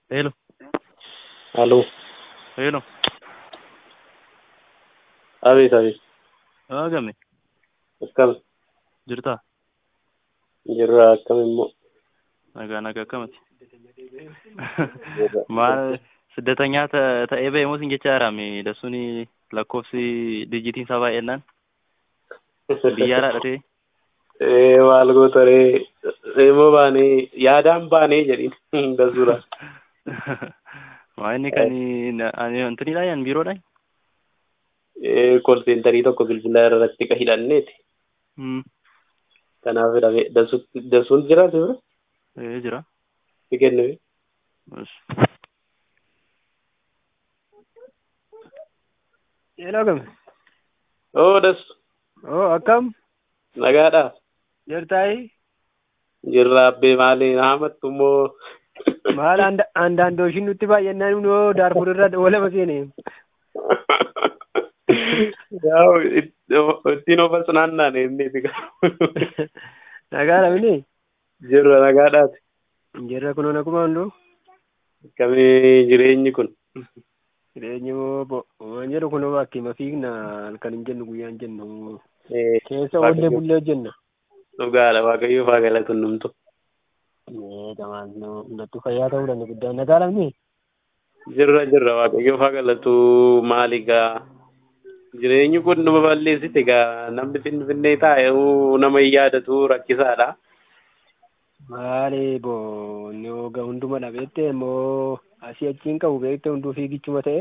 Hello, Aló, hello. Abeet, abeet. Aagame Akkam jirtaa? jirra akkam immoo. Nagaa nagaa akkamati? Maal siddatanyaa ta- ta'ee ba'e moo sin jecha jiraame dassuun lakkoofsi dijitiin isaa baay'ennaan biyyaa dhaadhatee Ee maal goota ree immoo baanee yaadaan baanee jedhin dasuudha. maa inni kan ani wantinidha yan biiroodha? Ee kol seentarii tokko bilbila irratti ka hidhanneeti. Hmm. Kanaaf hidhame dasuun jira si bira Ee jira. si kenname. Bas. Hello gam. Oo das Oh akkam nagaadha. jirtaayi? Jirra abbee maali haamattu immoo. Maal aandaandooshin nutti baay'annaan nuu daarfur irra walama seene. Yaa'u ittiin of asnaannaan inni Nagaa lamini? jirra nagaadhaati. Jirra kunuun akkuma hunduu. Akkamii jireenyi kun? Jireenyi moo bo waan jedhu kunoo bakkee fiigna halkan hin jennu guyyaa hin jennu. Ee, Keessa oollee bullee jenna. Dhugaadha waaqayyoo faa galatu numtu. Ee gamaan hundatti fayyaa ta'uu danda'a guddaan nagaa lamni? Jirra jirra waaqayyoo faa galatu maali gaa jireenyi kun nama balleessite gaa namni finfinnee taa'e nama hin yaadatu rakkisaadha. Maali boo inni hooga hunduma dhabeette immoo asii achiin qabu beekte hunduu fiigichuma ta'e.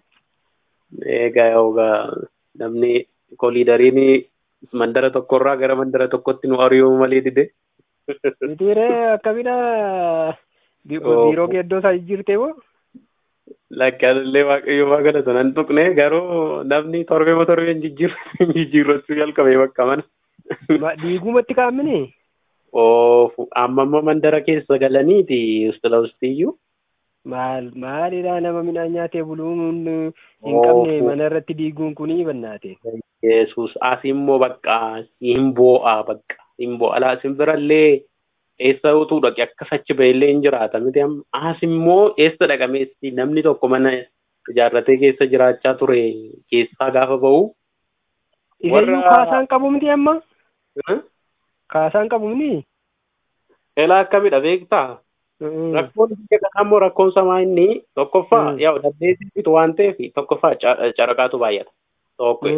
Egaa yoogaa namni koliidariin mandara tokkorraa gara mandara tokkotti nu ari'uu malee dide. Mitiiree akkamidha biiroo geeddoo isaa jirte moo? Lakkaanillee waaqayyoo faa galatu nan tuqne garuu namni torbee moo torbeen jijjiirru jijjiirrachuu jalqabee bakka mana. Diigumatti kaammini? Oofu amma immoo mandara keessa galaniiti ustila ustiyyuu. Maal maalidha nama midhaan nyaatee buluun hin qabne mana irratti diiguun kuni bannaate. Yesus as immoo bakka hin boo'a bakka hin boo'a alaa simbirallee eessa utuu dhaqe akkas achi ba'ellee hin jiraata miti amma as immoo eessa dhaqameessi namni tokko mana ijaarratee keessa jiraachaa ture keessaa gaafa ba'u. Iseyyuu kaasaan qabu miti amma? Kaasaan qabu miti? Elaa akkamidha beektaa? Rakkoon biyya kanaa immoo rakkoon samaa inni tokkoffaa yaa dandeettii bitu waan ta'eef tokkoffaa caraqaatu baay'ata. Tokko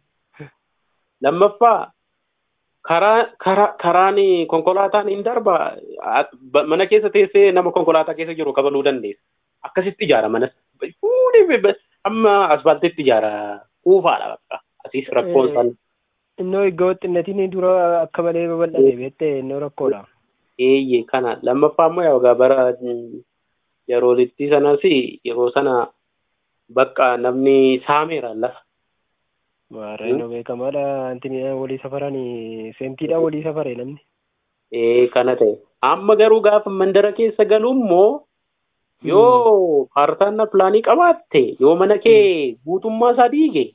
lammaffaa karaa karaa karaan konkolaataan hin darba mana keessa teessee nama konkolaataa keessa jiru kabaluu dandeessa. Akkasitti ijaara manas fuudhee amma asfaaltitti ijaara kuufaadha bakka asiis rakkoon san. Innoo iddoo xinnatiin dura akka malee babal'ate beektee innoo rakkoodha. Eeyyee kana lammaffaa immoo yaa bara yeroolitti sanas yeroo sana bakka namni saameera lafa. Warra innoo beekamaadha antini walii safaran seentiidhaan walii safare namni. Ee kana ta'e amma garuu gaafa mandara keessa galu immoo yoo paartaanna pilaanii qabaatte yoo mana kee guutummaa isaa diige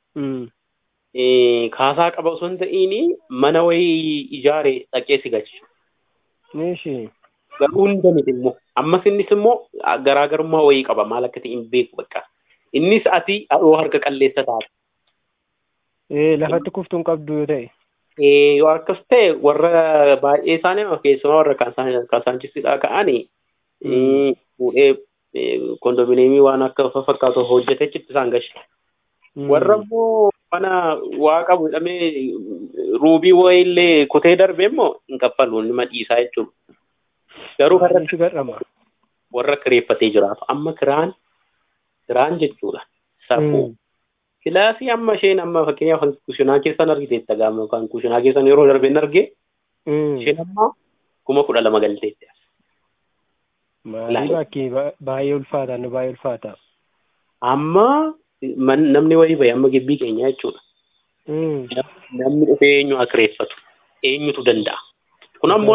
kaasaa qaba osoo hin ta'iin mana wayii ijaare dhaqee si galcha. Nishi. Garuu hunda miti immoo ammas innis immoo garaagarummaa wayii qaba maal akka ta'e hin beeku bakka. Innis ati yoo harka qalleessa taate. Ee lafatti kuftuun qabdu yoo ta'e. Ee yoo akkas ta'e warra baay'ee isaanii keessumaa warra kaasaanchisidhaa ka'anii fuudhee kondominiyeemii waan akka fakkaatu hojjetee achitti isaan gashi. Warra immoo mana waa qabu jedhamee ruubii wayiillee kutee darbe immoo hin kaffalu nama dhiisaa jechuudha. Garuu warra kireeffatee jiraatu amma kiraan kiraan jechuudha. Safuu. Kilaasii amma isheen amma fakkeenyaaf kan kushinaa keessan argiteetta gaama kan kushinaa keessan yeroo darbeen argee isheen amma kuma kudha lama galteetti. Maalii bakkee baay'ee ulfaata nu baay'ee ulfaata. Amma namni wayii bahe amma gibbii keenya jechuudha. Namni dhufee eenyu haa kireeffatu eenyutu danda'a. Kun ammoo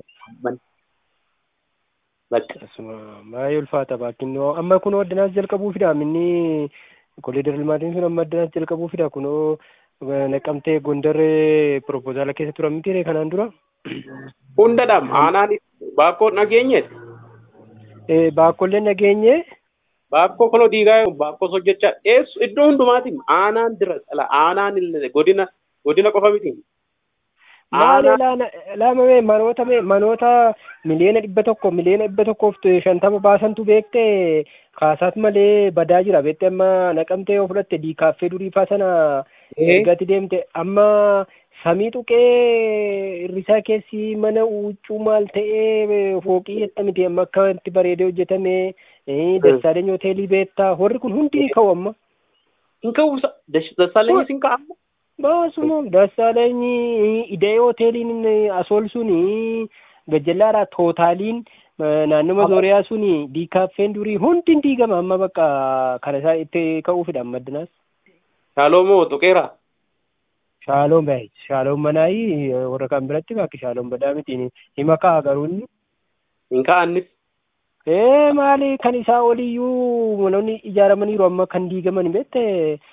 baay'ee ulfaata bakkin amma kun addanaas jalqabuufidha minni kooliidar ilmaatiin sun amma addanaas jalqabuufidha kunoo naqamtee gondarree propoozaala keessa turan miti kanaan dura. Hundadhaam aanaan baakkoon dhageenyeeti. baakkollee nageenye Baakkoo koloo diigaa baakkoo hojjechaa eessu iddoo hundumaatiin aanaan dira ala aanaan illee godina godina qofa miti. maali laamame manoota me- manoota miliyoona dhibba tokko miliyoona dhibba tokkoof shantama baasantu beekte kaasaat malee badaa jira beekte amma naqamtee yoo fudhatte diikaaffee duriifaa sana ergatti deemte amma samii tuqee irrisaa keessi mana huccuu maal ta'ee fooqii jetta miti amma akka itti bareedee hojjetame dassaaleny hoteelii beektaa warri kun hundi ni ka'u amma Hin ka'u dassaaleenyis hin ka'amu. baasuma dassaaleny ida'ee hoteeliin asool suni gajjallaadha tootaaliin naannoma zooriyaa suni diikaaffeen durii hundi hin diigama amma bakka kana isaa itti ka'uufidha amma addinaas. Shaaloo moo tuqeera? Shaaloon baay'ee shaaloon manaayi warra kan biratti bakki shaaloon badaa miti hima ka'a garuu inni. Hin ka'annis. Ee maali kan isaa oliyyuu manoonni ijaaramaniiru amma kan diigaman beette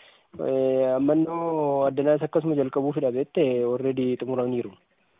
ammannoo addanaas akkasuma jalqabuufidha beette already xumuraniiru.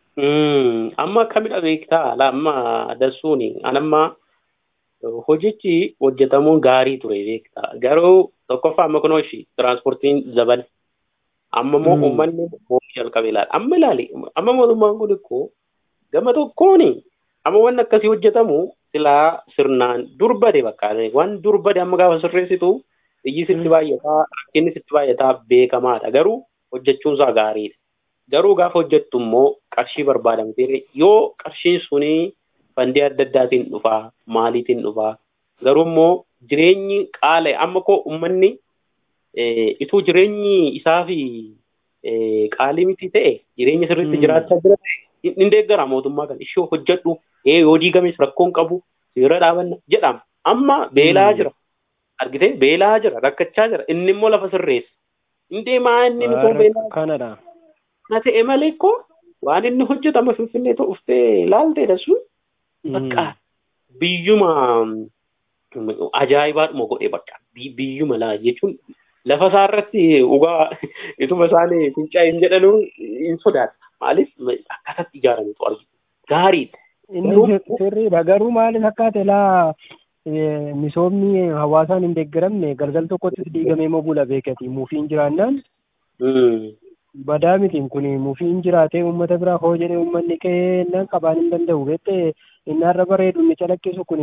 Amma akkamidha beektaa la amma dassuuni anamma hojichi hojjetamuun gaarii ture beektaa garuu tokkoffaa amma kunoo ishii tiraanspoortiin zabale amma moo uummanni boomii jalqabe ilaala amma ilaali amma mootummaan kun ikkoo gama tokkooni amma wanni akkasii hojjetamu silaa sirnaan durbade bakka waan durbade amma gaafa sirreessitu iyyi sitti baay'ataa rakkinni sitti baay'ataa beekamaadha garuu hojjechuun isaa gaariidha. Garuu gaafa hojjettu immoo qarshii barbaadamte yoo qarshiin suni fandii adda addaatiin dhufaa maaliitiin dhufaa garuu immoo jireenyi qaala amma koo uummanni ituu jireenyi isaa fi qaalii miti ta'e jireenya sirriitti jiraachaa jira ta'e hin deeggara mootummaa kan ishee hojjedhu ee yoo diigames rakkoon qabu seera dhaabanna jedhama amma beelaa jira argitee beelaa jira rakkachaa jira inni immoo lafa sirreessa hin deemaa inni ni beelaa Kanadha. na ta'e malee koo waan inni hojjetama finfinnee ta'u uffee laalteedha sun bakka biyyuma ajaa'ibaadhuma godhe bakka biyyuma laa jechuun lafa isaa irratti dhugaa ituma isaanii fincaa hin jedhanuu hin sodaata maaliif akkasatti ijaarametu argina gaariidha. Inni sirriidha garuu maaliif akkaate laa misoomni hawaasaan hin deeggaramne galgal tokkotti diigamee moo bula beekati muufiin jiraannaan badaa mitiin kun muufiin jiraatee uummata biraa hoo jedhee uummanni kennaan qabaan hin danda'u beette inni har'a bareedu inni calaqqisu kun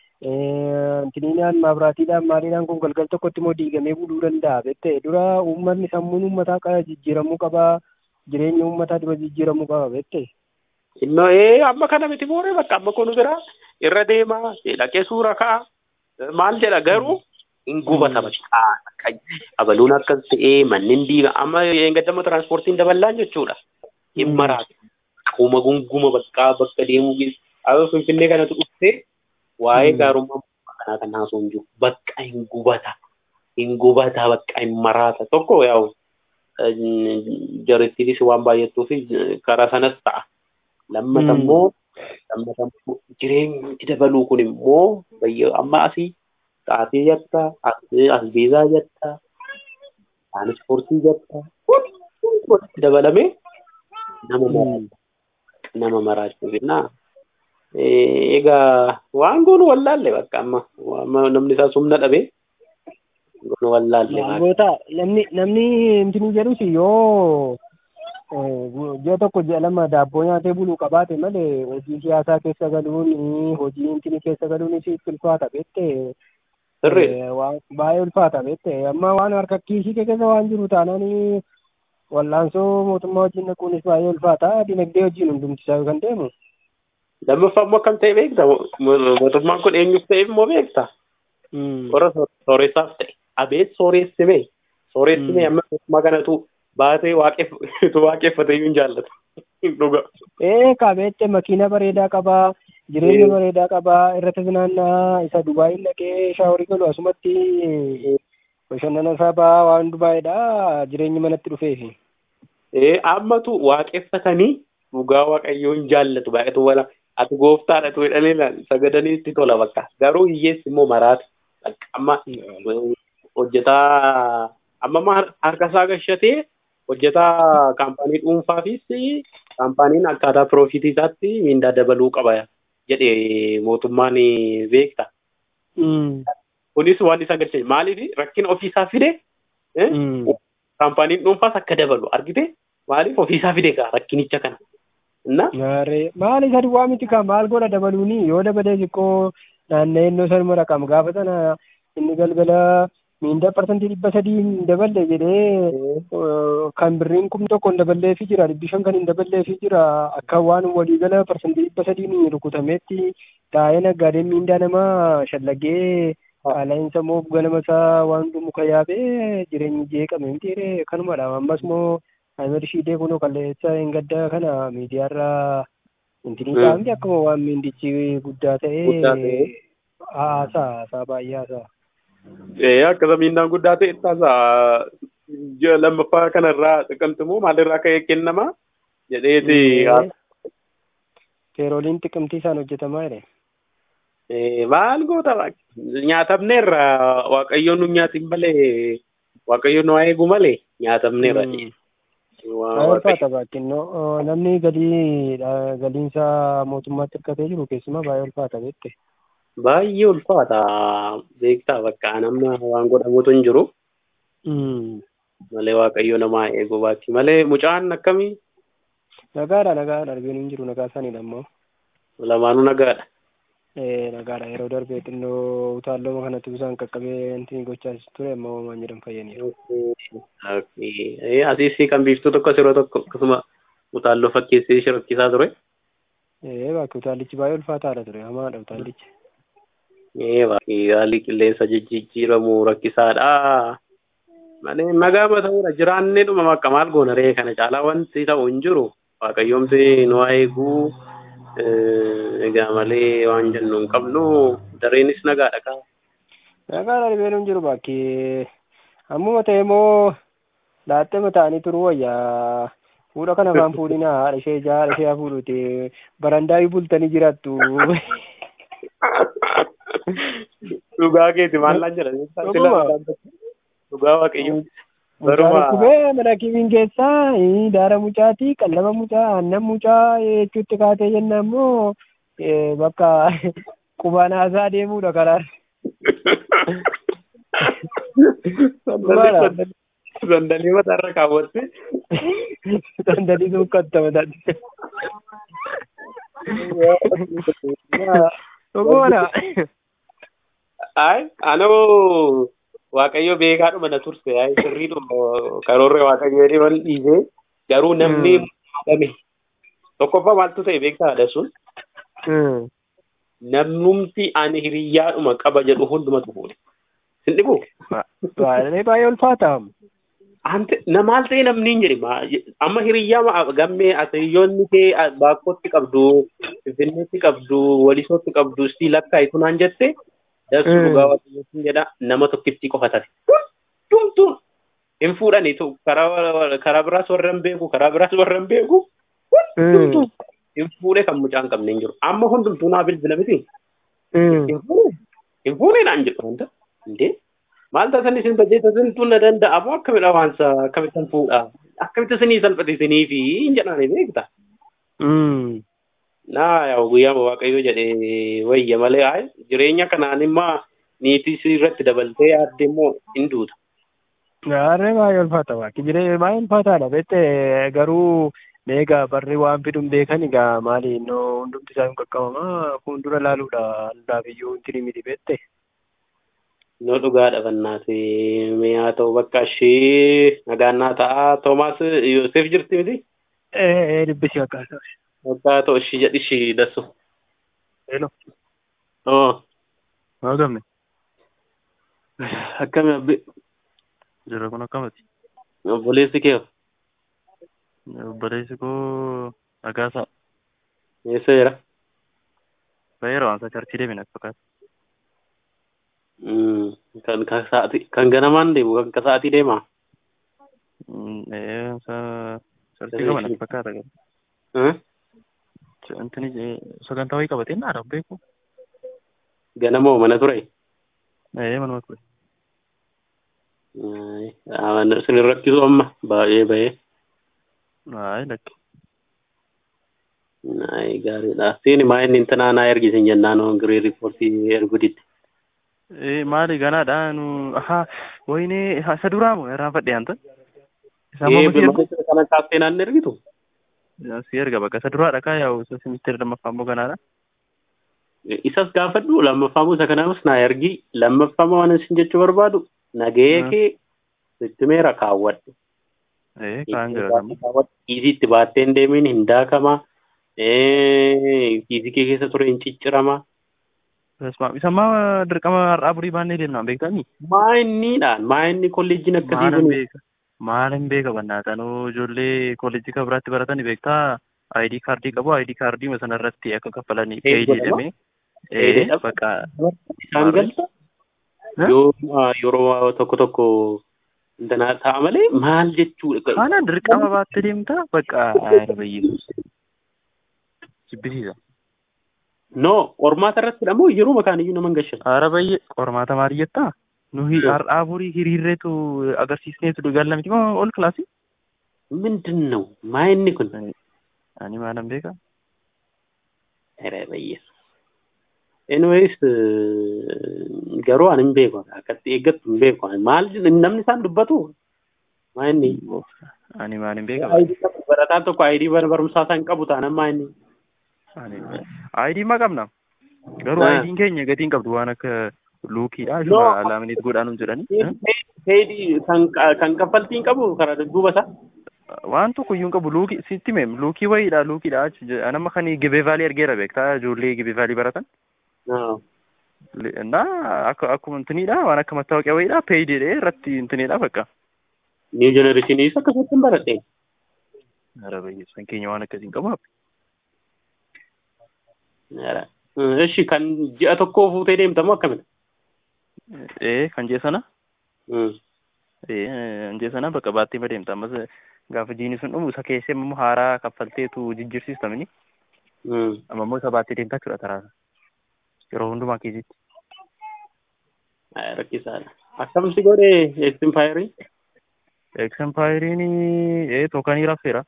intiniinaan maabiraatiidhaan maaliidhaan kun galgal tokkotti immoo diigamee buluu danda'a beette dura uummanni sammuun uummataa jijjiiramuu qaba jireenya uummataa dura jijjiiramuu qaba beette. Innoo ee amma kana miti booree bakka amma kun bira irra deemaa dhaqee suura ka'a maal jedha garuu hin gubata bakka abaluun akkas ta'ee manneen diiga amma eeggatama tiraanspoortiin daballaan jechuudha. Hin maraatu. Kuma gunguma bakka bakka deemuu amma finfinnee kanatu dhuftee waa'ee gaarummaa kanaa kan haasoo hin jiru bakka hin gubata. Hin gubata bakka hin maraata tokko yaa'u jarittiinis waan baay'attuuf karaa sanas ta'a. lammata immoo lammata immoo jireenyi dabaluu kun immoo amma asii xaafii jetta asbeezaa jetta tiraanspoortii jetta walitti dabalame nama maraachuu nama maraachuu jennaa egaa waan goonu wallaalle bakka amma namni isaa sumna dhabe goonu wallaalle namni namni intinii jedhus yoo ji'a tokko ji'a lama daabboo nyaatee buluu qabaate malee hojii siyaasaa keessa galuun hojii intini keessa galuun itti ulfaata beette baay'ee ulfaata beette amma waan harka kiisii keessa waan jiru taanaan wallaansoo mootummaa wajjin naquunis baay'ee ulfaata dinagdee wajjin hundumtisaa kan deemu. Lammaffaa immoo akkam ta'e beekta mootummaan kun eenyuuf ta'eef immoo beekta. Warra sooressaaf ta'e abeet sooressime sooressime amma mootummaa kanatu baatee waaqeffate iyyuu hin jaallatu. Dhuga. Ee qabeette makiina bareedaa qabaa jireenya bareedaa qabaa irratti finaannaa isa Dubaayin dhaqee shaaworii galu asumatti bashannana isaa ba'aa waan Dubaayidha jireenyi manatti dhufeefi. Ee ammatu waaqeffatanii dhugaa waaqayyoo hin jaallatu baay'atu wala ati gooftaadha tu jedhanii sagadanii itti tola bakka garuu hiyyeessi immoo maraata amma hojjetaa amma harka isaa gashatee hojjetaa kaampaanii dhuunfaafis kaampaaniin akkaataa piroofitii isaatti mindaa dabaluu qaba jedhe mootummaan beekta. Mm. Kunis waan isa galchee maaliif rakkina ofiisaa fide eh, Mm. kaampaaniin dhuunfaas akka dabalu argite maaliif ofiisaa fide kaa rakkinicha kana. Na Gaaree maal isa duwwaa miti kaa maal godha dabaluuni yoo dabalee xiqqoo naanna'ennoo sanuma raqam gaafa sana inni galgala miindaa parsantii dhibba sadii hin daballe jedhee eh, kan birriin kum tokko hin daballeefi jira dhibbi shan kan hin daballeefi jira akka waan waliigala parsantii dhibba sadiin rukutameetti taa'ee naggaadeen miindaa namaa shallagee qaala'insa moo ganama isaa waan hundu muka yaabee jireenyi jeeqame miti ree kanumadha ammas moo Ahmed Shidee kunoo kalleessa hin gaddaa kana miidiyaarraa intinii Mm. taa'amti akkuma waan miindichi guddaa Guddaa ta'ee ta'ee. haasaa haasaa baay'ee haasaa. ee akkasa miindaan guddaa ta'e taasa ji'a lammaffaa kanarraa xiqqamtimoo maalirraa ka'ee kennama jedheeti Feerooliin xiqqimtii isaan hojjetamaa jedhe. Eh, maal goota nyaatamneerra waaqayyoon nu nyaatin malee waaqayyoon nu haa eegu malee nyaatamneerra. Waa- Baay'ee waaqayyo- ulfaata baakkinnoo namni galii galiinsaa mootummaatti hirkatee jiru keessumaa baay'ee ulfaata beekte. Baay'ee ulfaata beektaa bakka nama waan godhamutu hin jiru malee waaqayyo namaa eegu baatti malee mucaan akkamii Nagaadha nagaadha arginu hin jiru nagaa isaaniidha ammoo. lamaanuu nagaadha. Eh, nagaadha yeroo darbee xinnoo utaalloo kanatti bisaan qaqqabee intiin gochaa ture ammoo waan jedhan fayyaniiru. Okay. Asiisii kan biiftuu tokko yeroo tokko akkasuma utaalloo fakkeessee shirokkisaa ture. Eh, bakki utaallichi baay'ee ulfaataadha ture hamaadha utaallichi. Ee baay'ee haalli qilleensa jijjiiramu rakkisaadha. Malee nagaama ta'uudha jiraannee dhuma akka maal goona ree kana caalaa wanti ta'u hin jiru. Waaqayyoomti nu haa eeguu. Egaa malee waan jennu hin qabnu dareenis nagaadha kaa. Nagaadha dhibeen hin jiru bakki ammuma ta'e immoo laattee mataanii turuu wayyaa. Fuudha kana afaan fuudhinaa haadha ishee ijaa haadha ishee fuudhuti barandaa bultanii jiraattu. Dhugaa keeti maal laan jedha. Dhuguma. Dhugaa waaqayyo. Mucaan Baruma. dhukubee mana kiimiin keessaa eh, daara mucaati qallaba mucaa aannan mucaa eh, jechuutti kaatee jenna immoo eh, bakka qubaan haasaa deemuudha karaa. Dhugaadha. Sandalii mataarra kaawwatte. Sandalii suuqqatta mataatti. Dhugumadha. Ay, anoo waaqayyo beekaadhuma na turse ay sirriidhuma karoorre waaqayyo jedhee wal dhiisee garuu namni haadame tokkoffaa maaltu ta'e beektaadha sun Hmm. namnumti ani hiriyyaadhuma qaba jedhu hundumatu fuudhe. Sin dhibu? Baay'ee baay'ee ulfaata. Ante na maal ta'e namni hin jedhe ma- amma hiriyyaa ma- gammee asiriyyoonni kee a- baakkootti qabdu finfinneetti qabdu walisootti qabdu istii lakkaa'itu naan jette dassu Mm. dhugaa waaqayyootiin jedha nama tokkittii qofa taate hundumtuun hin fuudhani tu- karaa karaa biraas warra hin beeku karaa biraas warra hin beeku hundumtuu hin fuudhe kan mucaa hin qabne hin jiru amma hundumtuu naa bilbila miti Hmm. hin fuudhe hin fuudhe naan jedhu wanta indee maal taatan isin bajjeeta sintuu na danda'amu akkamidha waansa akkamittan fuudha akkamitti isinii salphatisanii fi hin jedhani beekta Hmm. naa yaa guyyaa waaqayyo jedhee wayya malee ay jireenya kanaan immaa niitii si irratti dabaltee yaadde immoo hin duuta. Gaarree baay'ee ulfaata waaqi jiree baay'ee ulfaataadha beekte garuu meegaa barri waan fiduun beekan egaa maali innoo hundumti isaa hin qaqqabamaa fuuldura laaluudha hundaaf iyyuu hin miti beekte. Noo dhugaa dhabannaati mee haa ta'u bakka ishee nagaannaa ta'a Toomaas Yoosef jirti miti Ee dubbisi akkaataa. bakka haa ta'u ishii jedhi ishii dassu. Hello. Oo Maa gamne? akkami abbi Jira kun akkamati? obboleessi kee Obboleessi koo Nagaasaa. eessa jira? Baay'ee rawaansa charchii deemina fakkaata. Mm, Kan kan sa'aatii kan ganamaan deemu kan ka sa'aatii deemaa? Ee, charchii qaban as fakkaata. Eh? Intini sagantaa wayii qabatee naadha beeku. Ganamoo mana ture? Ee, manuma ture. Isin rakkisu amma baay'ee bahee. Ayi lakki. Ay gaariidha. Siin maa inni intanaa naa ergisin jennaan on girii riippoortii ergu didde. Eh, maali ganaadha nu aha wayne isa duraa moo irraanfadhe anta isa Ee ammoo si ergu beekumsa kana kaaftee naan ergitu. si erga bakka isa duraadha kaa yaa'u isa ministeera lammaffaa immoo ganaadha Isas gaafadhu lammaffaamoo isa kanaafis naa ergi lammaffaamoo waan isin jechuu barbaadu nagahee Hmm. kee sittimeera kaawwadhu. eh kaan jira amma Kiisii itti baattee hin deemin hin daakama. Kiisii kee keessa ture hin ciccirama. Isma isa ammaa dirqama har'aa burii baannee deemnaan beektanii Maa inniidhaan maa inni kolleejjiin akkasii maalan kun beeka maalan beeka bannaatanuu ijoollee kolleejjii kan biraatti baratanii beektaa ID kaardii qabu ID kaardii sana irratti akka kaffalanii Ee, peejii godhama. jedhamee Ee, ee bakka isaan Maali? galta. Eh? Yoo ah, yeroo tokko tokko danaa ta'a malee maal jechuudha. Kana dirqama baattee deemtaa bakka ayyaana jibbisiisa. No, qormaata irratti moo yeroo makaan iyyuu nama hin gashan. Aara bayyee qormaata maali jettaa? Nuyi Hmm. har'aa burii hiriirreetu agarsiisneetu galla miti moo ol kilaasii? ምንድን ነው maa inni kun? Ani maalan beeka? Ere bayyees. Anyways, garuu ani hin beeku. Akkatti eeggattu hin beeku. Maal namni isaan dubbatu? Maa inni? Ani maalin beeka? Barataan tokko ayidii barumsaa isaan qabu taanaan maa inni? Aayidii maa qabna? Garuu Ah. aayidiin keenya gatiin qabdu waan akka luukiidha. No. Shuma laamineet godhaanuun jedhanii. Heedii kan kaffaltiin qabu karaa duuba isaa. Waan tokko iyyuu hin qabu luukii sitti meem luukii wayiidha luukiidha achi je- anamma kan gibee vaalii argeera beektaa ijoollee gibee vaalii baratan. እና akkuma intiniidha waan akka mattaawaqaa wayiidha peeyidiidha irratti intiniidha bakka. Niw jenereeshiniis akkasatti hin baradhe. Ara bayyeessan keenya waan akkasiin qabu. Eshi kan ji'a tokkoo fuutee deemtamu akkamidha? Ee kan jee sana ee kan jee sana bakka baattee badeemta ammas gaafa jiini sun dhumu isa keessee immoo haaraa kaffalteetu jijjiirsiistamini amma immoo isa baattee deemtaa jechuudha taraasa yeroo hundumaa keessatti. Rakkisaadha. Akkamsi godhe eksimpaayirii? Eksempaayiриin ee tookanii raabseera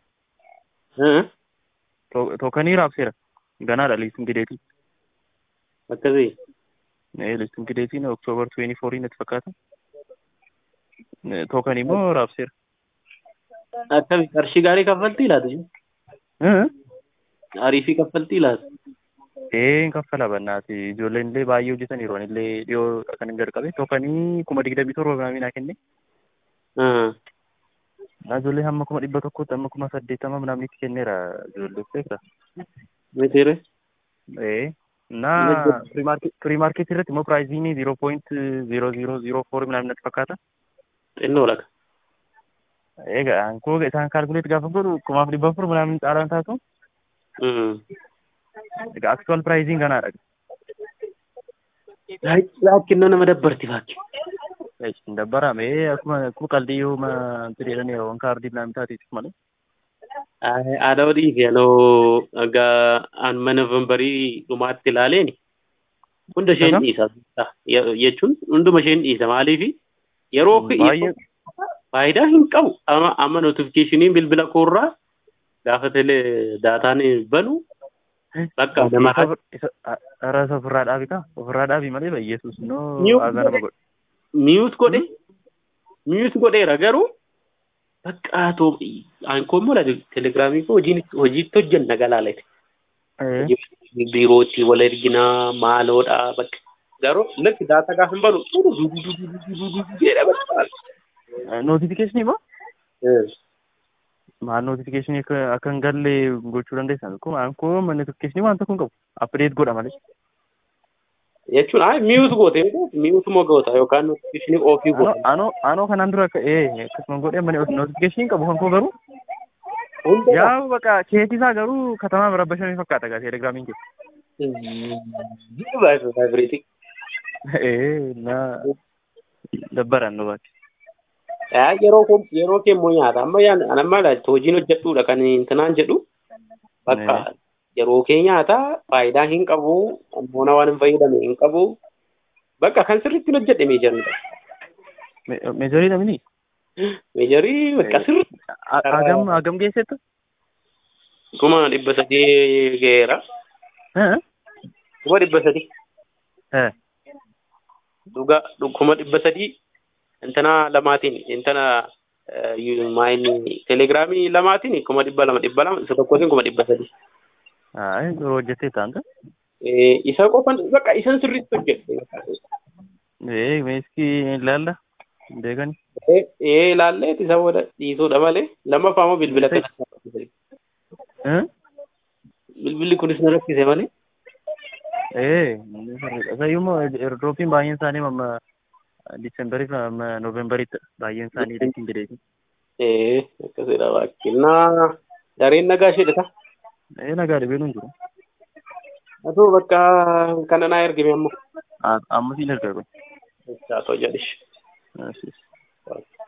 tookanii raabseera ganaadha liistiin gideetii. Akkasii. ee listiin gideetiin oktoobar 24 natti fakkaata. Tookanii immoo raabseera. Akkami qarshii gaarii kaffaltii laatu Ee Ariifii kaffaltii laatu. ee kaffala bannaati ijoolleen illee baay'ee hojjetaniiru ani illee dhiyoo kan hin jalqabe tookanii kuma digdamii torba biraamii naa kenne. Na ijoollee hamma kuma dhibba tokkotti hamma kuma saddeettama namnitti kenneera ijoollee beekta. Mitiire. Ee na firii maarkeetii irratti immoo piraayiziin ziiroo pooyint ziiroo ziiroo ziiroo foor minaamin natti fakkaata. Xinnoo laga. Egaa ankoo isaan kaalkuleet gaafa godhu kumaaf dhibba afur minaamin caalaan taatu. Egaa aktuwaal piraayiziin kanaadha. Laakinnoo nama dabbarti faakki. Hin dabbarame akkuma akkuma qaldii yoo itti jedhanii waan kaardii minaamin taateetif malee. Aadaa odii fi anoo egaa an mana vanbarii dhumaatti ilaaleeni. Hunda isheen Akkam? dhiisa. Jechuun hunduma isheen dhiisa maaliifi yeroo Baay'ee faayidaa hin qabu. Amma amma notifikashiniin bilbila koorraa gaafa tele daataan banu bakka nama Ara isa ofirraa dhaabi kaa ofirraa dhaabi malee bayyeesus noo Mute aadaa nama godhu. miyuut godhe miyuut godheera garuu bakka too aankoo mola telegiraamii koo hojiin hojiitti hojjenna galaalete. biirootti wal erginaa maaloodha bakka garuu lakki daataa gaafa hin banu jedha bakka. Notifikashinii moo? maal notifikashinii akka akka hin galle gochuu dandeessan kun ankoo notifikashinii waan tokko hin qabu apdeet godha malee. Jechuun ay miyuut goote miyuut moo goota yookaan notifikashinii ofii Anoo goota. anoo anoo kanaan dura akka ee akkasuma godhee malee notifikashinii qabu kan koo garuu Hunda yaa bakka keetii isaa garuu katamaa bira bashanii fakkaata gaa telegiraamiin kee. Vibreetii. Ee na dabbaran nu bakki. Yeroo kun yeroo kee immoo nyaata amma yaan amma hojiin hojjedhuudha kan intinaan jedhu bakka yeroo kee nyaata faayidaa hin qabu ammoo waan hin fayyadame hin qabu bakka kan sirriitti hojjedhe meejarudha. Meejarii namni Meejarii bakka sirri hagam hagam geessettu? kuma dhibba sadii geera. Haa? Kuma dhibba sadii. Haa. dhuga kuma dhibba sadii intana lamaatiin intana maayini telegiraamii lamaatiin kuma dhibba lama dhibba lama isa tokkootiin kuma dhibba sadii. Haa yeroo hojjetee taanta. Isa qofan bakka isan sirriitti hojjette. Ee meeskii ilaalla beekani. Ee ilaallee isa booda dhiisuudha malee lammaffaa immoo bilbila kana. Bilbilli kunis na rakkise malee. Ee isayyummoo airdroopiin baay'een isaanii amma Disembarii fi amma Noovembariitti baay'een isaanii ittiin jedheeti. Ee akkasidha baakkinnaa dareen nagaa isheedha. Ee nagaa dhibee nuun jiru. Atoo bakka kana naa ergime ammoo. Amma siin ergaa kun. Haa ta'u jedhish. Yes, yes.